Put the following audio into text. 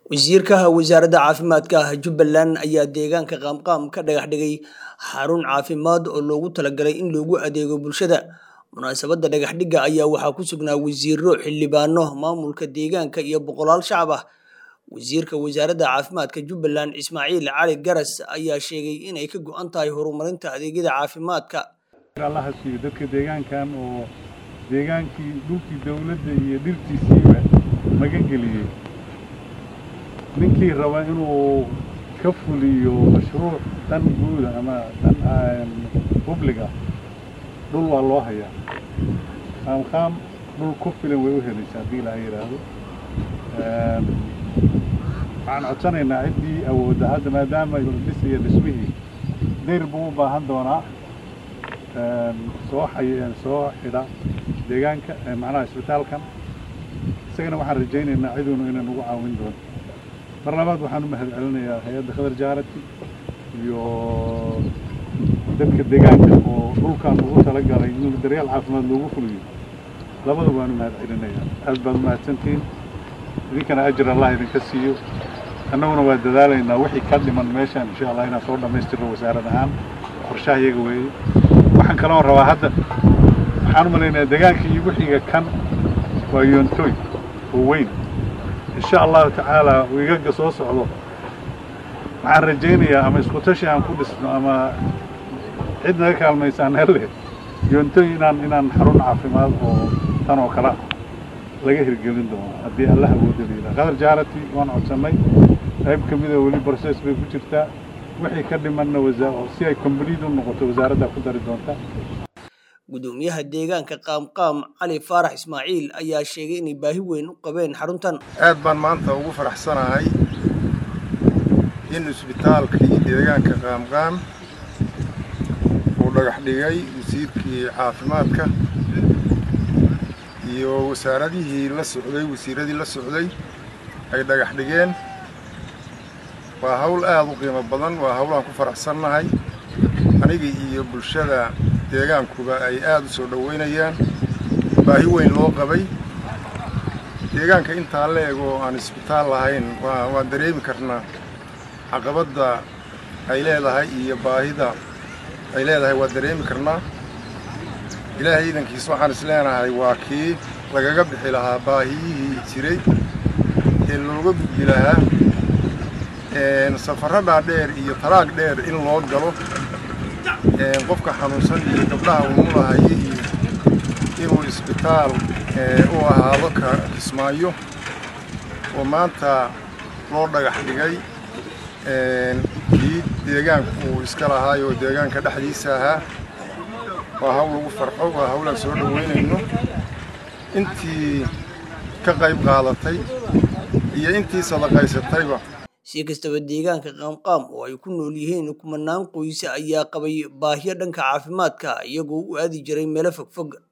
wasiirka wasaaradda caafimaadka jubbaland ayaa deegaanka qaamqaam ka dhagax dhigay xarun caafimaad oo loogu talagalay in loogu adeego bulshada munaasabadda dhagaxdhigga ayaa waxaa ku sugnaa wasiiro xildhibaano maamulka deegaanka iyo boqolaal shacab ah wasiirka wasaaradda caafimaadka jubbaland ismaaciil cali garas ayaa sheegay inay ka go-an tahay horumarinta adeegyada caafimaadka allaha siiyo dadka deegaankan oo deegaankii dhulkii dowladda iyo dhirtiisiiba magangeliyey ninkii raba inuu ka fuliyo mashruuc dan guuda ama dan public ah dhul waa loo hayaa qaamqaam dhul ku filan way u helaysaa haddii ilaa yidhaahdo waxaan codsanaynaa ciddii awoodda hadda maadaama dhisaya dhismihii dayr buu u baahan doonaa soo xay soo xidha deegaanka macnaha isbitaalkan isagana waxaan rajaynaynaa ciduunu inay nagu caawin doono mar labaad waxaan u mahad celinayaa hay-adda khadar jaarati iyo dadka deegaanka oo dhulkan ugu talagalay in daryeel caafimaad loogu fuliyo labada waan u mahad celinayaa aad baad u mahadsantihiin idinkana ajir allah idinka siiyo annaguna waa dadaalaynaa wixii ka dhiman meeshaan insha allah inaan soo dhammaystirno wasaarad ahaan qorshaha iyaga weeye waxaan kaloo rabaa hadda waxaan u malaynayaa deegaanka iyo wixiga kan waa yoontoy oo weyn insha allahu tacaala wiigaga soo socdo waxaan rajaynayaa ama isku tashi aan ku dhisno ama cid naga kaalmaysaan helle yoontoy inaan inaan xarun caafimaad oo tan oo kale laga hirgelin doono haddii allah awooda liila qadar jaarati waan codsannay qayb ka mida weli brocess bay ku jirtaa wixii ka dhimanna si ay kombliid u noqoto wasaaraddaa ku dari doonta gudoomiyaha deegaanka qaamqaam cali faarax ismaaciil ayaa sheegay inay baahi weyn u qabeen xaruntan aad baan maanta ugu faraxsanahay in isbitaalkii deegaanka qaamqaam uu dhagax dhigay wasiirkii caafimaadka iyo wasaaradihii la socday wasiiradii la socday ay dhagax dhigeen waa hawl aad u qiimo badan waa hawl aan ku faraxsannahay aniga iyo bulshada deegaankuba ay aad u soo dhoweynayaan baahi weyn loo qabay deegaanka intaa la eg oo aan isbitaal lahayn waan dareemi karnaa caqabadda ay leedahay iyo baahida ay leedahay waa dareemi karnaa ilaahay iidankiis waxaan is leenahay waa kii lagaga bixi lahaa baahiyihii jiray ee looga gudbi lahaa safarradhaa dheer iyo taraag dheer in loo galo qofka xanuunsan iyo gabdhaha umulahaya iyo inuu isbitaal u ahaado ka kismaayo oo maanta loo dhagax dhigay kii deegaanku uu iska lahaay oo deegaanka dhexdiisa ahaa waa hawl lagu farxo waa hawlaan soo dhoweynayno intii ka qayb qaadatay iyo intii sadaqaysatayba si kastaba deegaanka qaamqaam oo ay ku nool yihiin kumanaan qoyse ayaa qabay baahiyo dhanka caafimaadka iyagoo u aadi jiray meelo fogfog